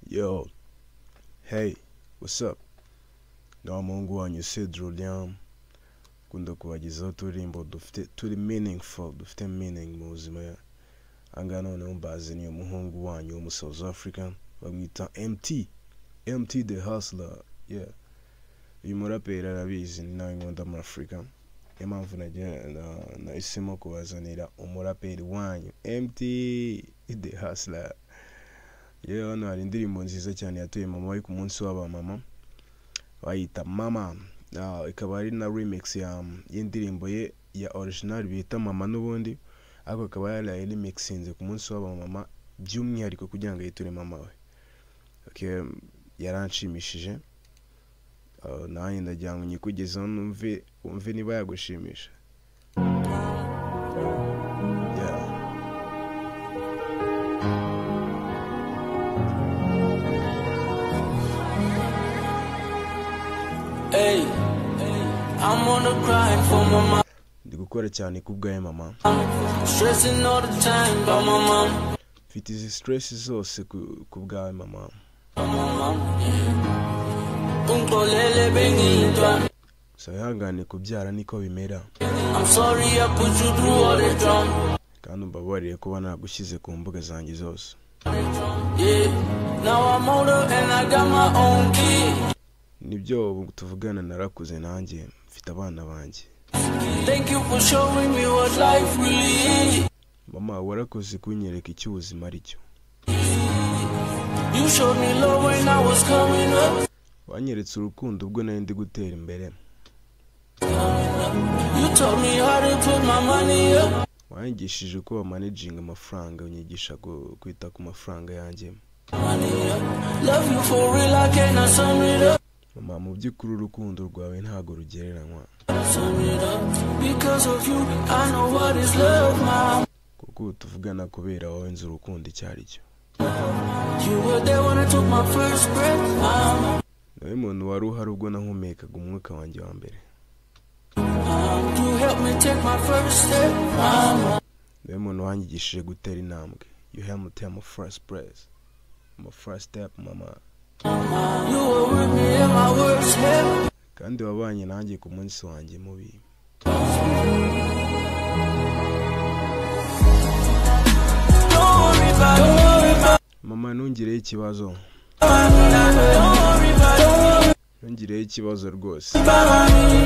Yo, hey, what's up? Ngaho muhungu wanyu se Julian ukunda kubagezaho uturirimbo dufite turi meaningful dufite meaning mu buzima ahangaha noneho mbazaniye umuhungu wanyu w'umu South African bamwita MT MT the Hustler yeah uyu muraperi arabizi ni nawe nkunda muri Afurika niyo mpamvu nagiye- na- nahisemo kubazanira umuraperi wanyu MT the Hustler yewe hano hari indirimbo nziza cyane yatuye mama we ku munsi w'abamama bayita mama Ah, ikaba ari na remix ya y'indirimbo ye ya original bita mama n'ubundi ariko akaba yarayiremixinze ku munsi w'abamama by'umwihariko kugira ngo yiture mama we okay, yaranshimishije Ah, nanjye ndagira ngo nyikugezeho numve wumve niba yagushimisha yeah. Hey, I'm on the grind for my mom. ndi gukora cyane kubwayo mama Stressing all the time about my mom. mfite izi stress zose ku- kubwawe mama Ungixolele bengiyintwana. gusa wihangane kubyara niko bimera I'm sorry I put you through all the drama. kandi umbabarire kuba nagushyize ku mbuga zanjye zose Yeah, now I'm older and I got my own kid. nibyo ubu tuvugana narakuze nanjye mfite abana banjye Thank you for showing me what life really is. mama warakoze kunyereka icyo ubuzima ari cyo You showed me love when I was coming up. wanyeretse urukundo ubwo nari ndi gutera imbere You taught me how to put my money up. wanyigishije uko bamanejinga amafaranga unyigisha ku- kwita ku mafaranga yanjye Money up. Love you for real, I cannot sum it up. mama mu by'ukuri urukundo rwawe ntabwo rugereranywa Sum it up. Because of you, I know what is love, mom. kuko ubu tuvugana kubera wowe nzi urukundo icyo ari cyo You were there when I took my first breath. I'm, nawe muntu wari uhari ubwo nahumekaga umwuka wanjye wa mbere I'm, you helped me take my first step. I'm, nawe muntu wanyigishije gutera intambwe you help me take my first breath my first step mama you were with me in my worst hell. kandi wabanye nanjye ku munsi wanjye mubi Don't worry about, don't worry about, mama ntungireho ikibazo don't worry about, don't worry ntungireho ikibazo rwose about me. Yeah.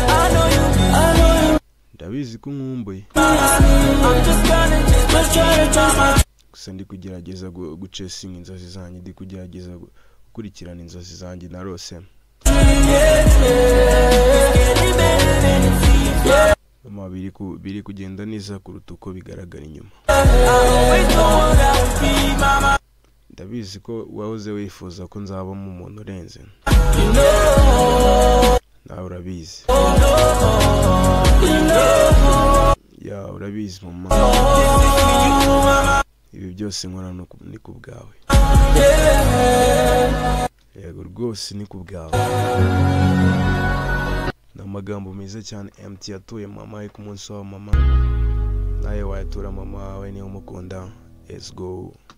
I know you, I know you. ndabizi ko nkumbuye I'm just gonna just, just try to trust my. gusa ndi kugerageza gu- gucesinga inzozi zanjye ndi kugerageza gu- gukurikirana inzozi zanjye narose mama biri ku- biri kugenda neza kuruta uko bigaragara inyuma ndabizi ko wahoze wifuza ko nzabamo umuntu urenze nawe urabizi ya urabizi mama ibi byose nkora ni ku- ni ku bwawe yego rwose ni ku bwawe ni amagambo meza cyane mt yatuye mama we ku munsi wa mama nawe wayatura mama wawe niba umukunda let's go